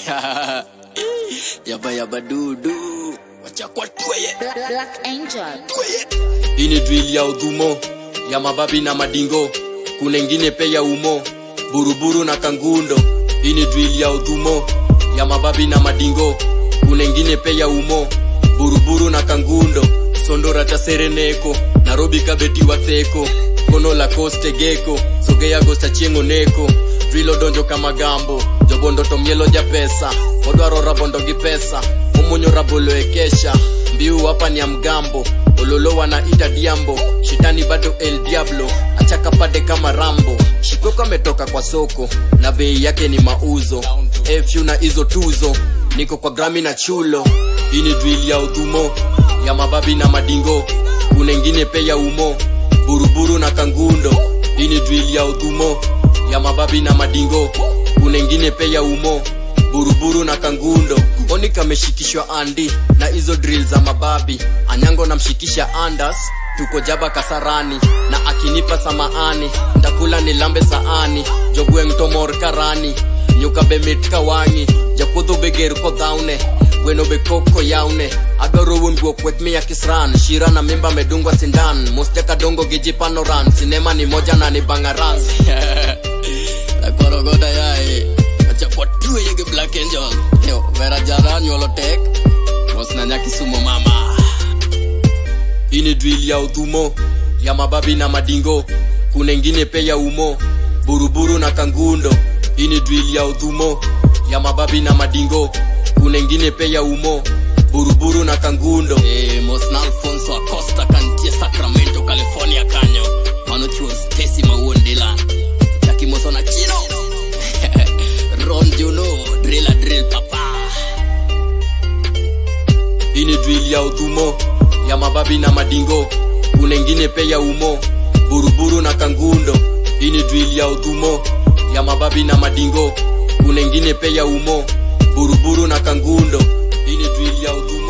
yaba yaba dudu wacha kwa tweye Black, Black Angel. tweye hii ni drill ya udhumo ya mababi na madingo kuna ingine pe ya umo buruburu na kangundo hii ni drill ya udhumo ya mababi na madingo kuna ingine pe ya umo buruburu na kangundo sondora cha sereneko narobi kabeti watheko kono la koste geko sogea gosta chieng'o neko drilo donjo kama gambo jobondo to mielo ja pesa odwaro rabondo gi pesa omunyo rabolo e kesha mbiu hapa ni ya mgambo ololo wanaita diambo shetani bado el diablo achaka pade kama rambo shikoko ametoka kwa soko na bei yake ni mauzo efyu na hizo tuzo niko kwa grami na chulo hii ni drill ya udhumo ya mababi na madingo kuna ingine pe ya umo buruburu na kangundo hii ni drill ya udhumo ya mababi na madingo kuna ingine pe ya umo buruburu na kangundo oni kameshikishwa andi na hizo drill za mababi anyango namshikisha andas tuko jaba kasarani na akinipa samaani ndakula nilambe saani jogweng tomor karani nyuka be mit kawangi jakudho be ger kodhaune gweno be koko yaune adwaro wuon guok wek miya kisran shira na mimba medungwa sindan mosteka dongo gi jipanoran sinema ni moja na ni bangaran akorogoda yae wacha kwa tweye gi black angel yo vera jara nyuolo tek mos na nyakisumo mama hii ni drill ya udhumo ya mababi na madingo kuna ingine pe ya umo buruburu na kangundo hii ni drill ya udhumo ya mababi na madingo kuna ingine pe ya umo buruburu na kangundo Eh, mos na alfonso acosta kantie sacramento california kanyo mano chuo stesi mawuon dila jakimoso na chino ron juno drila drill papa hii ni drill ya udhumo ya mababi na madingo kuna ingine pe ya umo buruburu na kangundo hii ni drill ya udhumo ya mababi na madingo kuna ingine pe ya umo buruburu na kangundo hii ni drill ya udhumo